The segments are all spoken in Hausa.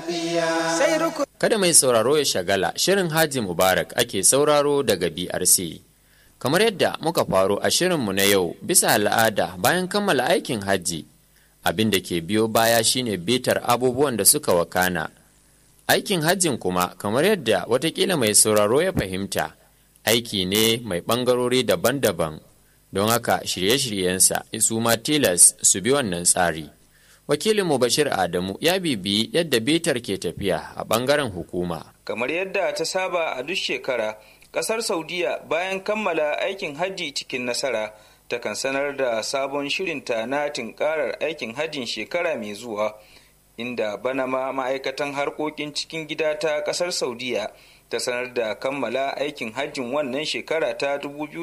lafiya. Sai ruku. Kada mai sauraro ya shagala, shirin Haji Mubarak ake sauraro daga BRC. Kamar yadda muka faro a shirinmu na yau bisa al'ada bayan kammala aikin hajji, abin da ke biyo baya shine bitar abubuwan da suka wakana. Aikin hajjin kuma kamar yadda watakila mai sauraro ya fahimta, aiki ne mai ɓangarori daban-daban, don haka shirye-shiryensa su ma tilas su bi wannan tsari. Wakilinmu Bashir Adamu ya bibiyi yadda bitar ke tafiya a ɓangaren hukuma. Kamar yadda ta saba a duk shekara, ƙasar Saudiya bayan kammala aikin hajji cikin nasara, takan sanar da sabon shirinta na tinkarar aikin hajjin shekara mai zuwa. inda bana ma ma'aikatan harkokin cikin gida ta kasar saudiya ta sanar da kammala aikin hajjin wannan shekara ta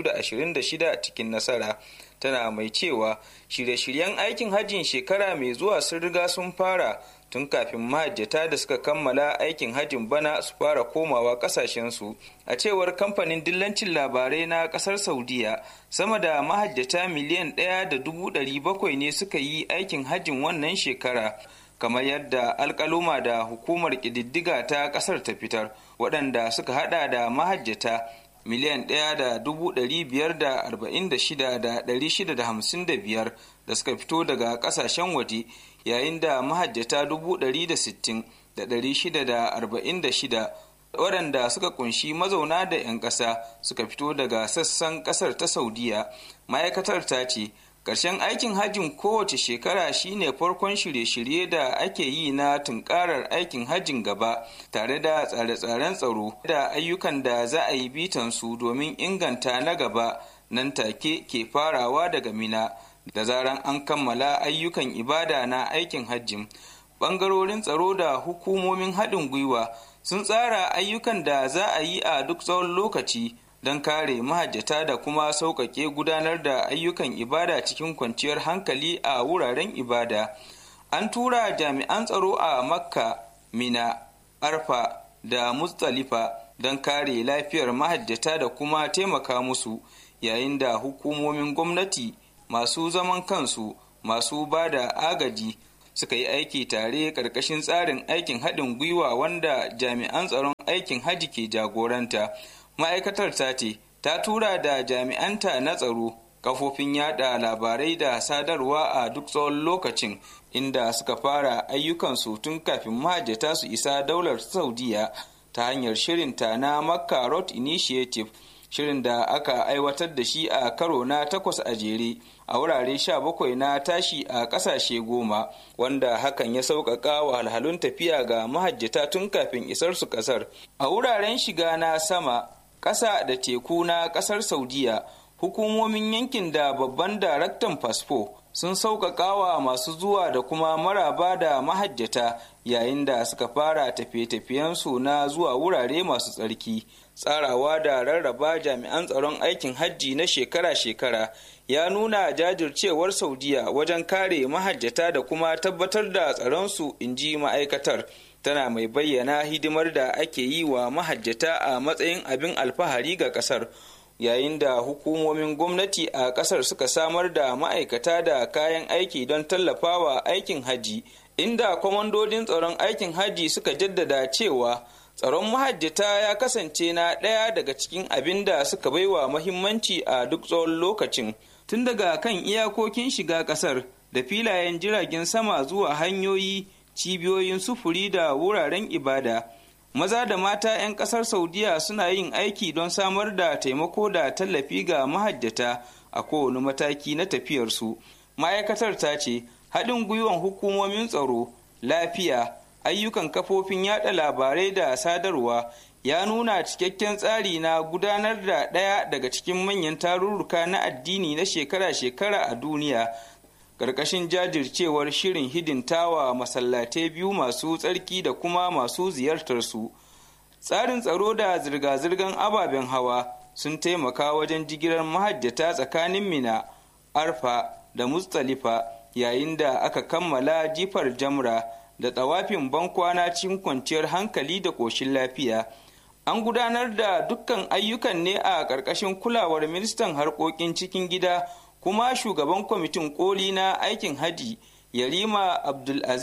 2026 cikin nasara tana mai cewa shirye-shiryen aikin hajjin shekara mai zuwa sun riga sun fara tun kafin mahajjata da suka kammala aikin hajjin bana su fara komawa kasashensu a cewar kamfanin dillancin labarai na kasar saudiya sama da mahajjata miliyan ɗaya da dubu ɗari bakwai ne suka yi aikin hajjin wannan shekara kamar yadda alkaluma da hukumar ƙididdiga ta ƙasar ta fitar waɗanda suka hada da mahajjata miliyan ɗaya da dubu ɗari biyar da arba'in da shida da ɗari shida da hamsin da biyar da suka fito daga ƙasashen waje yayin da mahajjata dubu ɗari da sittin da ɗari shida da arba'in da shida waɗanda suka kunshi mazauna da 'yan ƙasa suka fito daga sassan ƙasar ta saudiya ma'aikatar ta ce Ƙarshen aikin hajjin kowace shekara shine farkon shirye-shirye da ake yi na tunkarar aikin hajjin gaba tare da tsare-tsaren tsaro da ayyukan da za a yi bitansu domin inganta na gaba nan take ke farawa daga mina da zaran an kammala ayyukan ibada na aikin hajjin. Ɓangarorin tsaro da hukumomin haɗin gwiwa sun tsara ayyukan da za a yi a duk tsawon lokaci. don kare mahajjata da kuma sauƙaƙe gudanar da ayyukan ibada cikin kwanciyar hankali a wuraren ibada an tura jami'an tsaro a makka mina arfa da mustalifa don kare lafiyar mahajjata da kuma taimaka musu yayin da hukumomin gwamnati masu zaman kansu masu ba da agaji suka yi aiki tare ƙarƙashin tsarin aikin haɗin gwiwa wanda jami'an tsaron aikin haji ke jagoranta ma'aikatar ta ce ta tura da jami'anta na tsaro kafofin yada labarai da sadarwa a duk tsawon lokacin inda suka fara ayyukansu tun kafin mahajjata su isa daular saudiya ta hanyar shirinta na makka road initiative shirin da aka aiwatar da shi a karo na takwas a jere a wurare sha bakwai na tashi a ƙasashe goma wanda hakan ya sauƙaƙa wahalhalun tafiya ga mahajjata tun kafin isar su ƙasar a wuraren shiga na sama ƙasa da teku na ƙasar saudiya hukumomin yankin da babban daraktan fasfo sun sauƙaƙa wa masu zuwa da kuma maraba da mahajjata yayin da suka fara tafiye-tafiyensu na zuwa wurare masu tsarki tsarawa da rarraba jami'an tsaron aikin hajji na shekara-shekara ya nuna jajircewar saudiya wajen kare mahajjata da kuma tabbatar da tsaronsu in ji ma'aikatar tana mai bayyana hidimar da ake yi wa mahajjata a matsayin abin alfahari ga kasar yayin da hukumomin gwamnati a kasar suka samar da ma'aikata da kayan aiki don tallafawa aikin haji inda kwamandodin tsaron aikin haji suka jaddada cewa tsaron mahajjata ya kasance na ɗaya daga cikin abin da suka baiwa mahimmanci a duk tsawon lokacin tun daga kan iyakokin shiga ƙasar da filayen jiragen sama zuwa hanyoyi cibiyoyin sufuri da wuraren ibada maza da mata 'yan kasar saudiya suna yin aiki don samar da taimako da tallafi ga mahajjata a kowane mataki na tafiyarsu ma'aikatar ta ce haɗin gwiwan hukumomin tsaro lafiya ayyukan kafofin yada labarai da sadarwa ya nuna cikakken tsari na gudanar da ɗaya daga cikin manyan tarurruka na addini na shekara-shekara a duniya ƙarƙashin jajircewar shirin hidintawa masallatai biyu masu tsarki da kuma masu ziyartarsu tsarin tsaro da zirga-zirgar ababen hawa sun taimaka wajen jigilar mahajjata tsakanin mina arfa da mustalifa yayin da aka kammala jifar jamra da tsawafin bankwana cikin kwanciyar hankali da ƙoshin lafiya an gudanar da dukkan ayyukan ne a ƙarƙashin kulawar ministan harkokin cikin gida kuma shugaban kwamitin koli na aikin haji yarima abdulaziz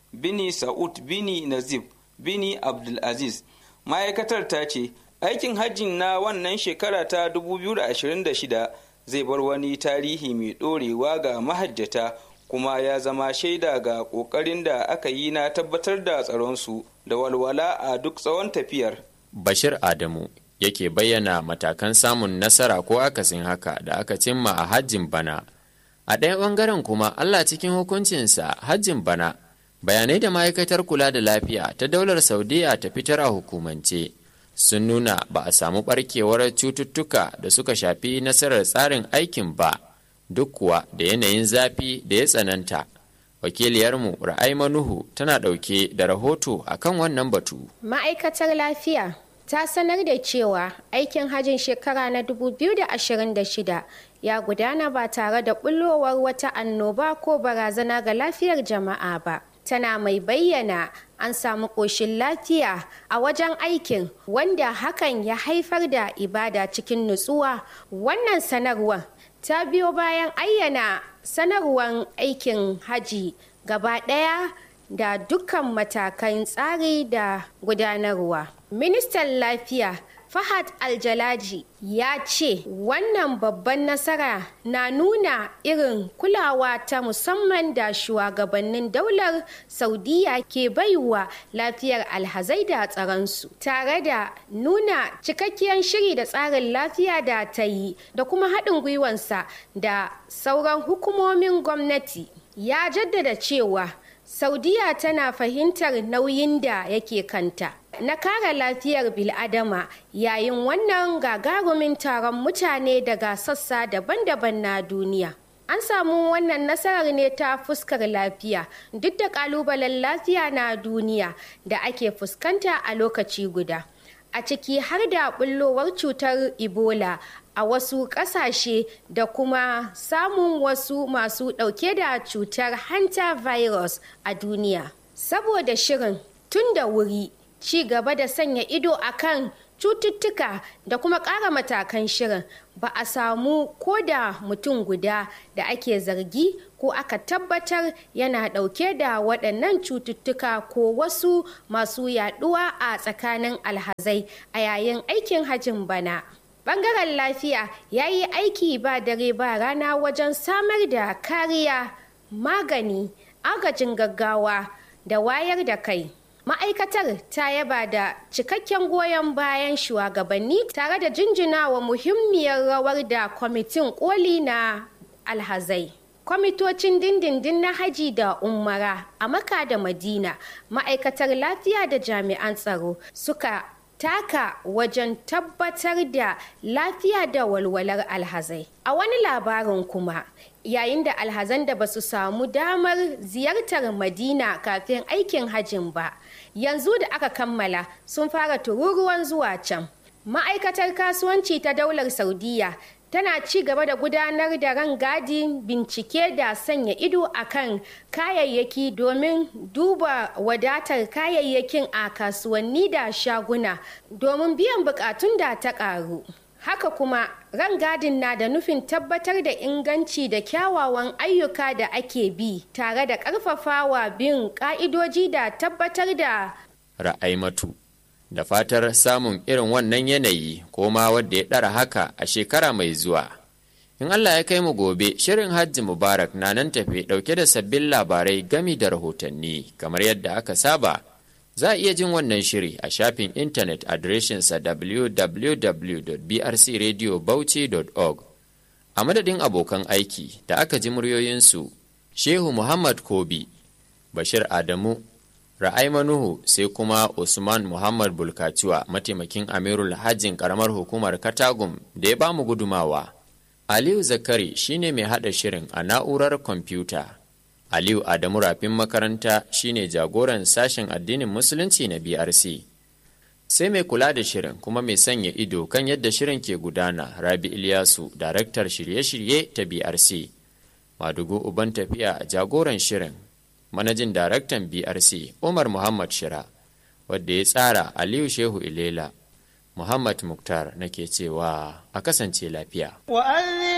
bini sa'ud bini nazib bini abdulaziz ma'aikatar ta ce aikin hajjin na wannan shekara ta 2026 zai bar wani tarihi mai ɗorewa ga mahajjata kuma ya zama shaida ga ƙoƙarin da aka yi na tabbatar da tsaronsu da walwala a duk tsawon tafiyar. Bashir Adamu yake bayyana matakan samun nasara ko akasin haka da aka cimma a hajjin bana. A ɗaya ɓangaren kuma Allah cikin hukuncinsa hajjin bana bayanai da ma'aikatar kula da lafiya ta daular Saudiya ta fitar a hukumance. sun nuna ba a samu barkewar cututtuka da suka shafi nasarar tsarin aikin ba duk kuwa da yanayin zafi da ya tsananta wakiliyarmu ra'ai manuhu tana ɗauke da rahoto akan wannan batu ma'aikatar lafiya ta sanar da cewa aikin hajjin shekara na 2026 ya gudana ba tare da bullowar wata annoba ko barazana ga lafiyar jama'a ba tana mai bayyana an samu ƙoshin lafiya a wajen aikin wanda hakan ya haifar da ibada cikin nutsuwa wannan sanarwar ta biyo bayan ayyana sanarwar aikin haji gaba ɗaya da dukkan matakan tsari da gudanarwa ministan lafiya Fahad Aljalaji ya ce wannan babban nasara na nuna irin kulawa ta musamman da shugabannin daular Saudiya ke baiwa lafiyar alhazai da tsaronsu tare da nuna cikakkiyar shiri da tsarin lafiya da ta yi da kuma haɗin gwiwansa da sauran hukumomin gwamnati. Ya jaddada cewa Saudiya tana fahimtar nauyin da yake kanta. na kare lafiyar biladama yayin wannan gagarumin taron mutane daga sassa daban-daban na duniya. An samu wannan nasarar ne ta fuskar lafiya duk da kalubalen lafiya na duniya da ake fuskanta a lokaci guda. A ciki har da bullowar cutar Ebola a wasu ƙasashe da kuma samun wasu masu ɗauke da cutar hanta virus a duniya. Saboda shirin tun da wuri ci gaba da sanya ido akan cututtuka da kuma ƙara matakan shirin ba a samu ko da mutum guda da ake zargi ko aka tabbatar yana ɗauke da waɗannan cututtuka ko wasu masu yaɗuwa a tsakanin alhazai a yayin aikin hajin bana. Bangaren lafiya ya yi aiki ba dare ba rana wajen samar da kariya, magani, agajin gaggawa da wayar da kai. ma'aikatar ta yaba da cikakken goyon bayan shugabanni tare da jinjinawa muhimmiyar rawar da kwamitin koli na alhazai kwamitocin dindindin na haji da umara a maka da madina ma'aikatar lafiya da jami'an tsaro suka taka wajen tabbatar da lafiya da walwalar alhazai a wani labarin kuma yayin da alhazan da ba su samu damar ziyartar madina kafin aikin hajin ba yanzu da aka kammala sun fara tururuwan zuwa can ma'aikatar kasuwanci ta daular saudiya tana ci gaba da gudanar da rangadin bincike da sanya ido akan kayayyaki domin duba wadatar kayayyakin a kasuwanni da shaguna domin biyan bukatun da ta karu haka kuma rangadin na da nufin tabbatar da inganci da kyawawan ayyuka da ake bi tare da karfafawa bin ka'idoji da tabbatar da ra'aimatu da fatar samun irin wannan yanayi ko ma wadda ya ɗara haka a shekara mai zuwa in allah ya kai mu gobe shirin hajji mubarak na nan tafe ɗauke da sabbin labarai gami da rahotanni kamar yadda aka saba za a iya jin wannan shiri a shafin intanet adireshinsa www.brcradiobauchi.org a madadin abokan aiki da aka ji muryoyinsu shehu muhammad kobi bashir adamu ra'ai manuhu sai kuma usman muhammad bulkaciwa mataimakin amirul hajjin karamar hukumar katagum da ya bamu gudumawa aliyu zakari shine mai hada shirin a na'urar kwamfuta aliyu adamu rafin makaranta shine jagoran sashen addinin musulunci na brc sai mai kula da shirin kuma mai sanya ido kan yadda shirin ke gudana rabi ilyasu daraktar shirye-shirye ta brc madugu uban tafiya jagoran shirin manajin daraktan brc umar muhammad shira wadda ya tsara aliyu shehu ilela muhammad muktar nake cewa a kasance lafiya